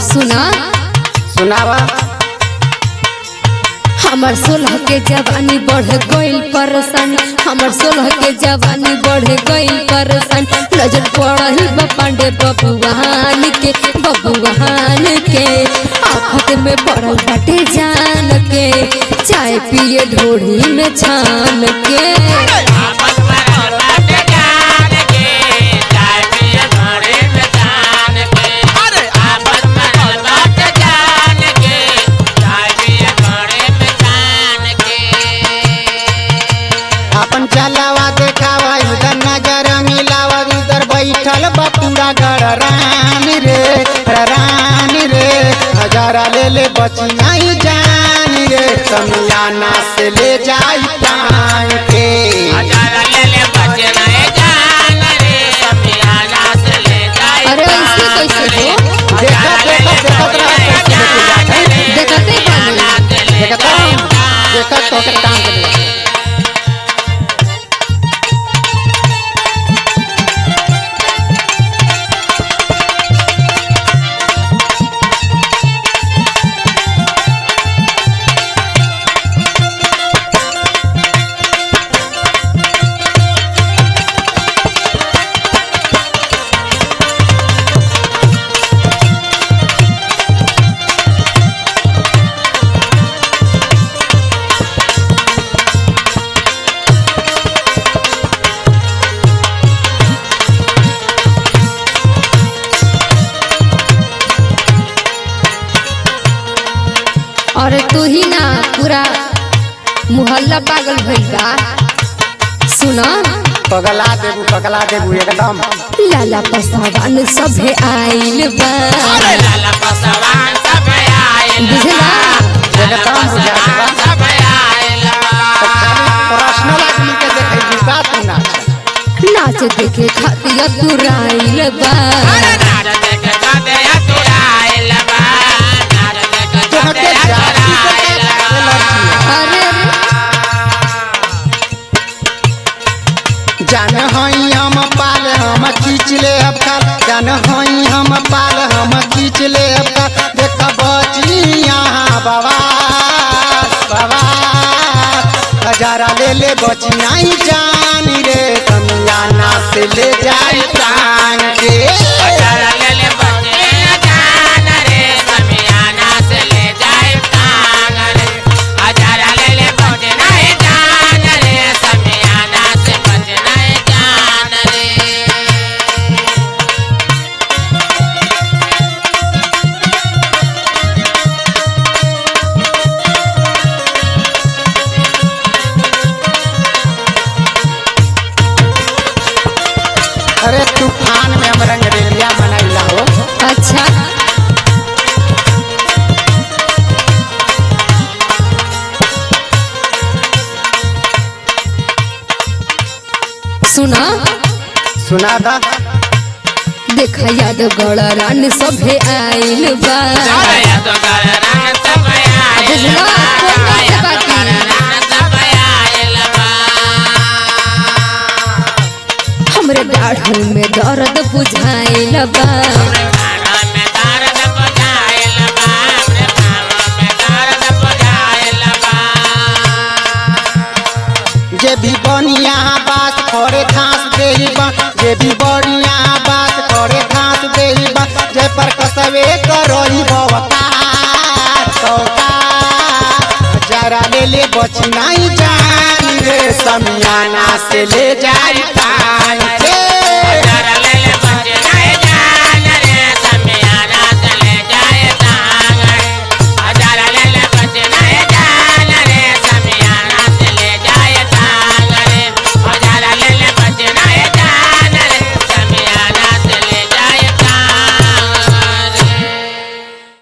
सुना सुनावा हमर सोलह के जवानी बढ़ गइल परेशानी हमर सोलह के जवानी बढ़ गइल परेशानी नजर पड़ल बा पांडे बबुआन के बबुआन के आफत में पड़ल बाटे जान के चाय पिए ढोढ़ी में छान के आपस में रहते जान के चाय पिए घरे में जान के आपस में रहते जान के चाय पिए घरे में जान के अपन चलावा देखावा इधर नजर मिलावा इधर बैठल बा पूरा गड़रान रे रान रे हजारा ले ले बची नहीं जान रे समियाना से ले जाई टांग के हजारा ले ले बचे नए जान रे समियाना से ले जाए अरे ऐसे कैसे हो देखा देखा देखत रहा कैसे लेके जात है देखते बानी देखत रहा देखत तो के टांग दे अरे तू ही ना पूरा मुहल्ला पागल भइल बा सुना पगला देबू पगला देबू एकदम लाला पसावान सभे आइल बा लाला पसवान सब आइल बुझला एकदम बुझा देबा सब आइल तो खाली पर्सनल आदमी के देखै बुका तू ना नाच देखे खातिर तुराइल बा नार देख जाते अतुराइल बा नार देख तोहके जाते जाति से अतुराइल एलर्जी है। अरे जान हई हम पाल हम खींच ले अब काल जान हई हम पाल हम खींच ले अब काल देख बची यहाँ बाबा बाबा हजारा ले ले बची नहीं जान रे कमियाना से ले जाई प्राण के हजारा ले ले बचे न जान रे समियाना से ले जाए टांग रे हजारा ले ले बचे नहीं जान रे समियाना से बचे नहीं जान रे अरे तूफान में हम रंगरेलिया मनैला हो अच्छा सुना सुना था देखा याद गड़रान सभे आइल बा आया तो कर रंग सब आइल बुझला बा कोई आया बात तो कर नहीं रंग सब आइल बा हमरे दाढ़ में दर्द बुझाइल बा खाना में दर्द बुझाइल बा हमरे खाना में दर्द बुझाइल बा जे भी बढ़िया बात करे घास देही बा जे भी बढ़िया बात करे घास देही बा जे पर कसवे करही बवकार सौकार जरा ले ले बची नहीं जान रे समियाना से ले जाई पाई